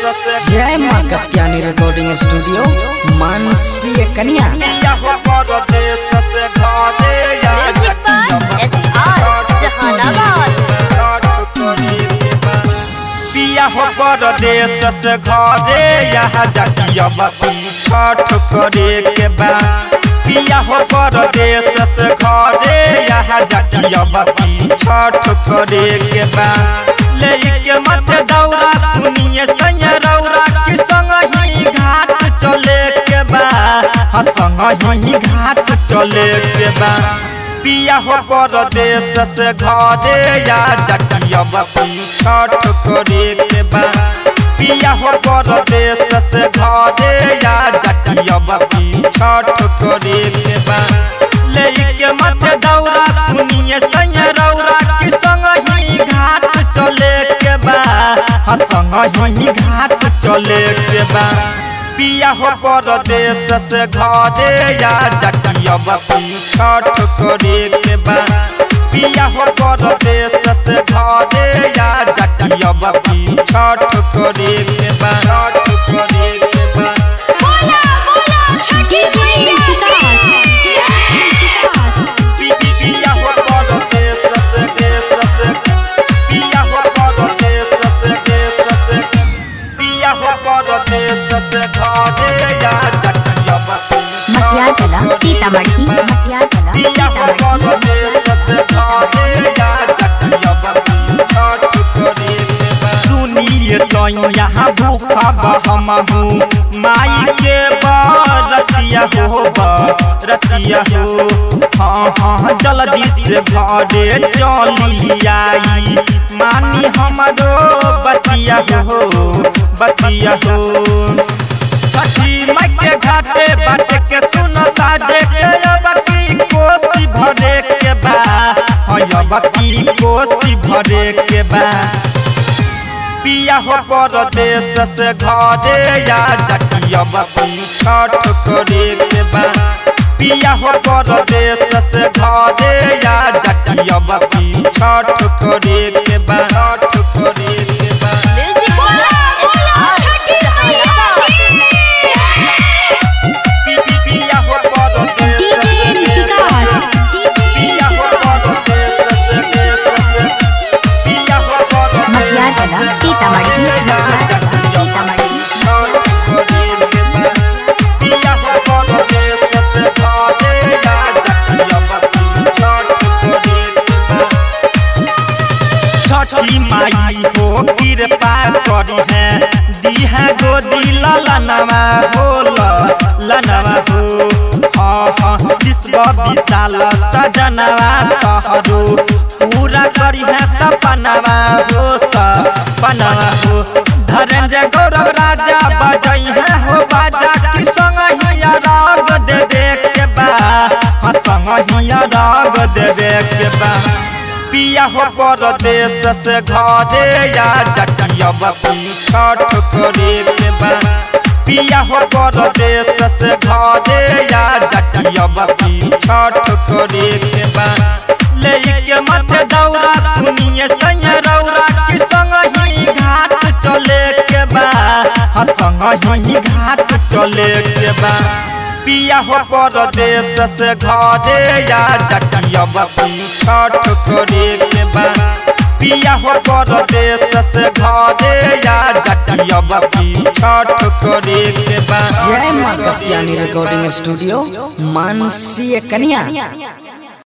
जय माँ Katyani recording studio मानसीय कन्या म्यूजिक पर एस आर जहानाबाद पिया हो परदेश से घरे यहाँ जाती अब छठ करे के बा पिया हो परदेश से घरे यहाँ जाती अब छठ करे के बा लेके मत दौरा सुनिए संग रौरा के संग ही घाट चले के बा हाँ संग ही घाट चले के बा पिया हो परदेश से घरे या जाती अब छठ करे के बा पिया हो परदेश से घरे या जाती अब छठ करे के बा लेके मत दौरा सुनिए संग रौरा के संग ही घाट चले के बा हाँ संग ही घाट चले के बा पिया हो परदेश से घरे या जाती अब छठ करे के बा पिया हो परदेश से घरे या जाती अब छठ करे के बा छठ करे के बा बोला बोला छठी पी- पी- पिया हो परदेश से देश से पिया हो परदेश से देश से पिया हो परदेश से घरे या जाती अब मटियागला सीतामढ़ी मटियागला पिया हो परदेश से घरे या जाती अब छठ करे के बा सुनिए तो यहाँ भूखा बहमहू माई के बरतिया हो बरतिया हो हाँ हाँ जल्दी से घरे चली आई मानी हमारो बतिया हो बतिया हो छठी माई के घाटे बाटे के सुन साजे के अब की कोसी भरे के बा हाँ अब की कोसी भरे के बा पिया हो परदेश से घरे या जाती अब छठ करे के बा पिया हो परदेश से घरे या जाती अब छठ करे के बा छठ करे के बा म्यूजिक पर एस आर जहानाबाद पी- पी- पिया हो परदेश से पिया हो परदेश से देश से पिया हो परदेश मटियागला सीतामढ़ी मटियागला सीतामढ़ी छठी माई हो कृपा करी है दीहा गोदी ललनवा हो लनवा हो हाँ हाँ विश्व विशाल सजनवा तहरू पूरा करी है सपनवा हो सपनवा हो धरेंद्र गौरव राजा बजई है हो बाजा की संग हिया राग देवे के बा हाँ संग हिया राग देवे के बा पिया हो परदेश से घरे या जाती अब छठ करे के बा पिया हो परदेश से घरे या जाती अब छठ करे के बा लेके मत दौरा सुनिए संग रौरा के संग ही घाट चले के बा हाँ संग ही घाट चले के बा पिया हो परदेश से घरे या जाती अब छठ करे के बा पिया हो परदेश से घरे या जाती अब छठ करे के बा जय माँ कत्यानी रिकॉर्डिंग स्टूडियो मानसीय कन्या